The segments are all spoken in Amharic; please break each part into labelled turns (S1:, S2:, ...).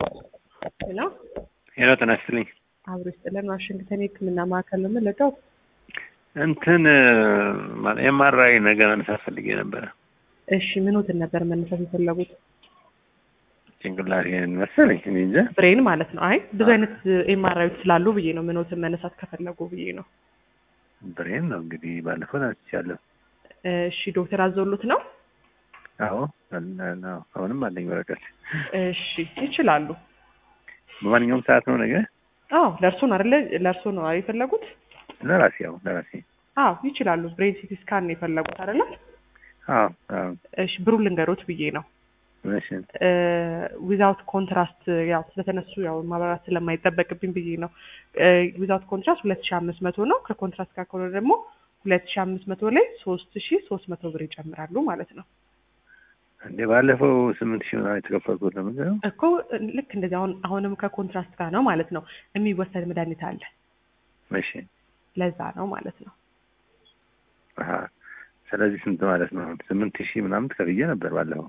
S1: ሄሎ
S2: ሄሎ ጤና ይስጥልኝ።
S1: አብሮ ይስጥልን። ዋሽንግተን የሕክምና ማዕከል ነው የምንለቀው።
S2: እንትን ኤምአርአይ ነገር መነሳት ፈልጌ ነበረ።
S1: እሺ ምኖትን ነበር መነሳት የፈለጉት?
S2: ጭንቅላቴን መሰለኝ እኔ እንጃ።
S1: ብሬን ማለት ነው። አይ ብዙ አይነት ኤምአርአዮች ስላሉ ብዬ ነው ምኖትን መነሳት ከፈለጉ ብዬ ነው።
S2: ብሬን ነው እንግዲህ ባለፈው ናስቻለሁ።
S1: እሺ ዶክተር አዘውሉት ነው?
S2: አዎ አለ- አዎ፣ አሁንም አለኝ ወረቀት።
S1: እሺ ይችላሉ።
S2: በማንኛውም ሰዓት ነው ነገ
S1: አዎ ለእርሶ ነው አይደለ? ለእርሶ ነው የፈለጉት?
S2: ለራሴ ያው ለራሴ
S1: አዎ ይችላሉ። ብሬን ሲቲ ስካን ነው የፈለጉት አይደለ?
S2: አዎ አዎ
S1: እሺ ብሩ ልንገሮት ብዬ ነው
S2: እሺ
S1: ዊዛውት ኮንትራስት ያው ስለተነሱ ያው ማብራራት ስለማይጠበቅብኝ ብዬ ነው። ዊዛውት ኮንትራስት ሁለት ሺ አምስት መቶ ነው። ከኮንትራስት ጋር ከሆነ ደግሞ ሁለት ሺ አምስት መቶ ላይ ሶስት ሺ ሶስት መቶ ብር ይጨምራሉ ማለት ነው።
S2: እንዴ ባለፈው ስምንት ሺህ ምናምን የተከፈልኩት ነው ምንድን ነው?
S1: እኮ ልክ እንደዚህ አሁን አሁንም ከኮንትራስት ጋር ነው ማለት ነው። የሚወሰድ መድኃኒት አለ
S2: እሺ
S1: ለዛ ነው ማለት ነው።
S2: አሀ ስለዚህ ስንት ማለት ነው? ስምንት ሺህ ምናምን ተከፍዬ ነበር ባለፈው።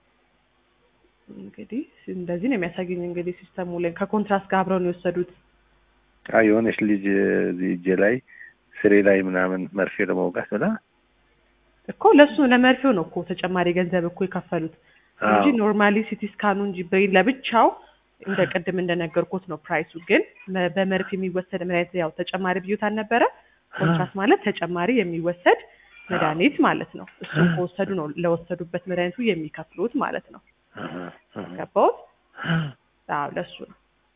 S1: እንግዲህ እንደዚህ ነው የሚያሳየኝ። እንግዲህ ሲስተሙ ላይ ከኮንትራስት ጋር አብረው ነው የወሰዱት።
S2: አይ የሆነች ልጅ እዚህ እጄ ላይ ስሬ ላይ ምናምን መርፌ ለመውጋት ብላ
S1: እኮ ለሱ ለመርፌው ነው እኮ ተጨማሪ ገንዘብ እኮ የከፈሉት እንጂ
S2: አዎ
S1: ኖርማሊ ሲቲ ስካኑ እንጂ ብሬን ለብቻው እንደ ቅድም እንደነገርኩት ነው ፕራይሱ። ግን መ- በመርፌ የሚወሰድ መድኃኒት ያው ተጨማሪ ብዩት አልነበረ። ኮንትራስት ማለት ተጨማሪ የሚወሰድ መድኃኒት ማለት ነው። እሱን ከወሰዱ ነው ለወሰዱበት መድኃኒቱ የሚከፍሉት ማለት ነው።
S2: አሀ፣ አሀ።
S1: ገባሁት? አዎ ለሱ ነው።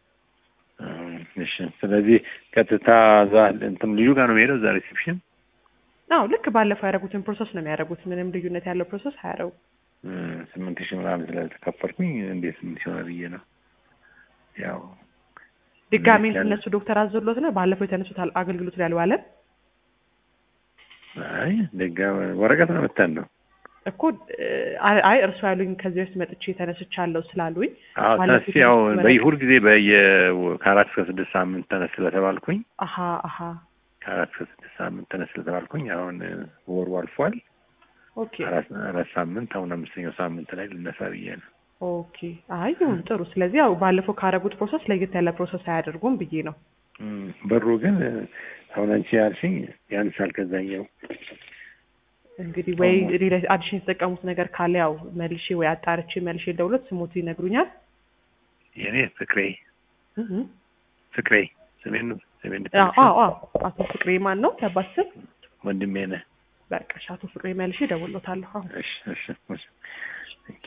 S2: እሺ ስለዚህ ቀጥታ እዛ እንትን ልዩ ጋር ነው የሚሄደው እዛ ሪሴፕሽን
S1: አዎ ልክ ባለፈው ያደረጉትን ፕሮሰስ ነው የሚያደርጉት። ምንም ልዩነት ያለው ፕሮሰስ አያደርጉም።
S2: ስምንት ሺህ ምናምን ስለተከፈልኩኝ እንዴት ስምንት ሺህ ሆነ ብዬ ነው ያው
S1: ድጋሜ
S2: ያለ-
S1: እነሱ ዶክተር አዘሎት ነው ባለፈው የተነሱት አል- አገልግሎት ላይ አልዋለም
S2: አይ ደጋ ወረቀት ነው መተን ነው
S1: እኮ አ- አይ እርሱ ያሉኝ ከዚህ በፊት መጥቼ ተነስቻለሁ ስላሉኝ
S2: አዎ
S1: ባለፈው
S2: ተነስ ያው
S1: የተነሱት
S2: በይሁድ ጊዜ በየ ከአራት እስከ ስድስት ሳምንት ተነስ ስለተባልኩኝ
S1: አሀ አሀ
S2: ከአራት እስከ ስድስት ሳምንት ተነስ ስለተባልኩኝ አሁን ወሩ አልፏል
S1: ኦኬ
S2: አራት አራት ሳምንት አሁን አምስተኛው ሳምንት ላይ ልነሳ ብዬ ነው
S1: ኦኬ አይ ይሁን ጥሩ ስለዚህ ያው ባለፈው ካደረጉት ፕሮሰስ ለየት ያለ ፕሮሰስ አያደርጉም ብዬ ነው
S2: እም፣ በሩ ግን አሁን አንቺ ያልሽኝ ያንሳል ከዛኛው
S1: እንግዲህ ወይ ሌላ አዲሽን የተጠቀሙት ነገር ካለ ያው መልሼ ወይ አጣርቼ መልሼ ደውሎት ስሞቱ ይነግሩኛል
S2: የኔ ፍቅሬ
S1: እህ
S2: ፍቅሬ ስሜን ነው ስሜን
S1: አዎ አዎ አዎ አቶ ፍቅሬ ማን ነው ያባት ስም
S2: ወንድሜ ነህ
S1: በቃ እሺ፣ አቶ ፍቅሬ መልሼ ደውሎታለሁ አሁን
S2: እሺ እሺ እሺ